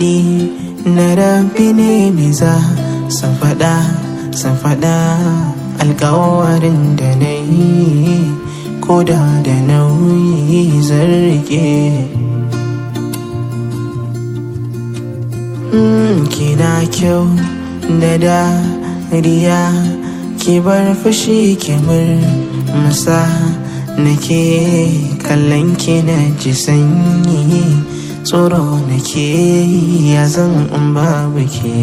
zaɓi na rabi ne miza san faɗa san faɗa alkawarin da na yi ko da da nauyi zan rike kina kyau da dariya ki bar fushi ki masa nake kallon ki na ji sanyi tsoro nake ya zan in babu ke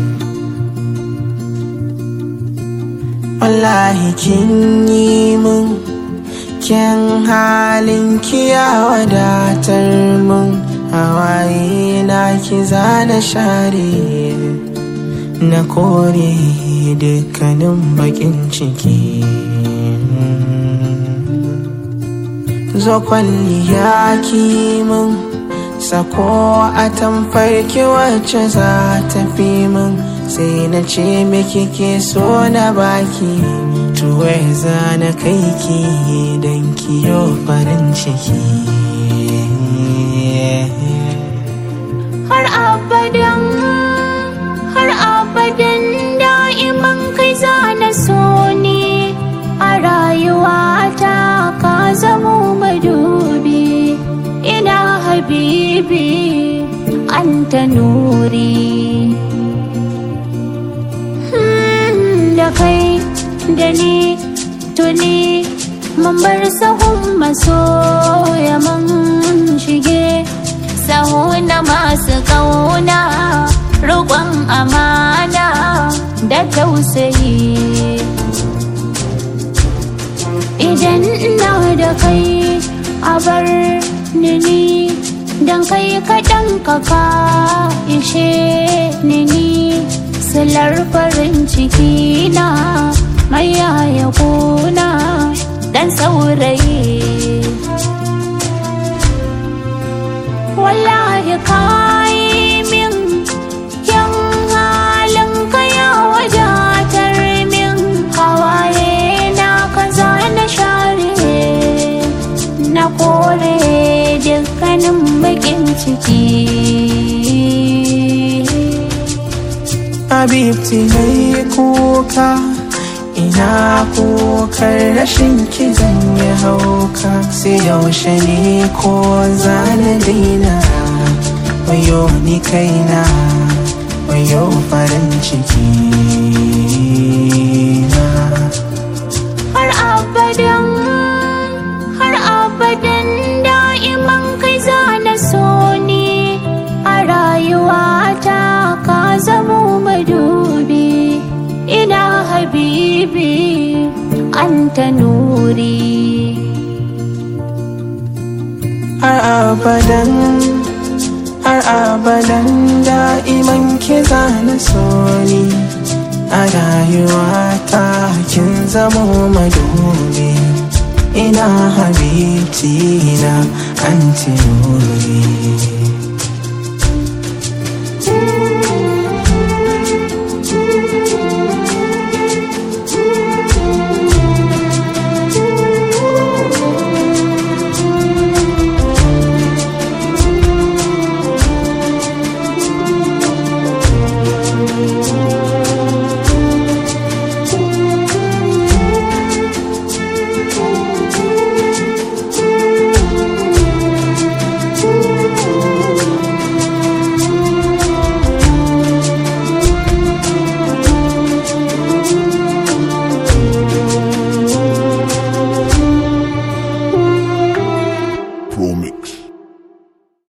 wallahi kin yi mun kyan halin ki ya wadatar mun hawaye na ki zana share na kore dukkanin bakin ciki zo kwalliya ki mun sako a tamfarki wacce za ta fi min sai na ce miki ke so na baki tuwai za na kai ki don kiyo farin ciki har abadan har abadan da'iman kai za na so ne a rayuwata ka zamo madubi ina habibi an ta nuri da kai da ni tuni mun bar sahun masoya mun shige sahu na masu ƙauna roƙon amana da tausayi idan ina da kai a bar ni don kai kaɗan kaka ishe ni silar farin ciki na mai yaya kuna dan saurayi wallahi kayi min yan halin kaya wadatar min hawaye na kaza na share na kore dukkanin bakin ciki Habibti na yi kuka ina kokar rashin ki zan yi hauka sai yaushe ne ko zana daina wayo ni kaina wayo farin ciki na har abadan har abadan da'iman kai za na so ne a rayuwata ka zamo madubi ina habibi an ta nuri har abadan har abadan da'iman ki zana so ni a rayuwata kin zamo madubi ina habibti na anti nuri